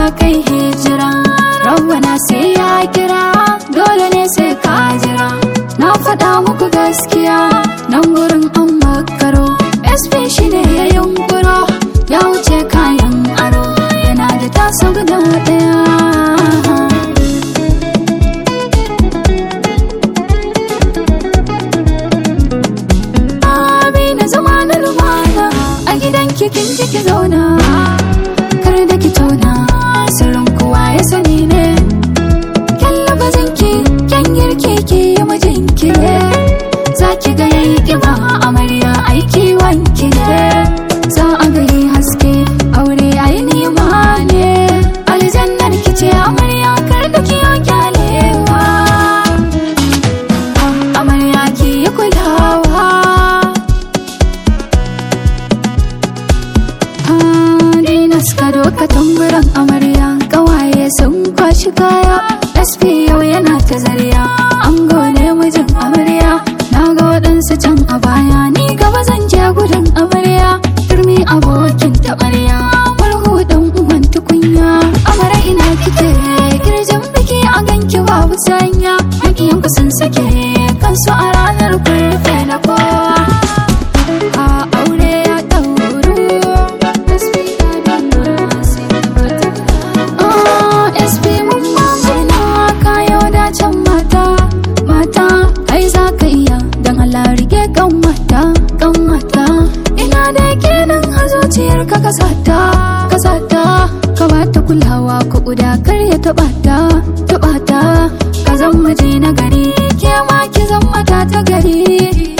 kai hijira rabbana sai ya kira dole ne sai ka jira na faɗa muku gaskiya nan gurin an makaro sp shi ne ya yunkuro ya wuce kayan aro yana da tasa guda ɗaya Abi na zama na lumana a gidan kikin ki zauna kar da ki tauna sirrin kowa ya sani ne kyan lafazin ki kyan girki ki yi mijinki ne za ki ga yayi kiba amarya aiki wanki ne za a ga yi haske aure ayi nima ne aljannar ki ce amarya kar da ki yi kyalewa amarya ki yi kulawa Dina suka doka tamburan amarya Kawaye sun kwashi kaya SP yau yana ta zariya An gode mijin amarya Na ga waɗansu can a baya Ni gaba zan je gudun amarya Turmi abokin taɓarya Murhu ɗan uwan tukunya Amara ina kike Kirjin biki a ganki babu sanya Makiyanku sun sake Kansu a ranar kurfe na kowa a aure ya ɗauru SP SP mun mamuna kayo dacen mata mata kai za ka iya don Allah rike kan mata kan mata ina da kenan a zuciyar ka kasata kasata ka bata kulawa ko guda kar ya taɓa ta taɓa ta ka zan miji na gari ke ma ki zan mata ta gari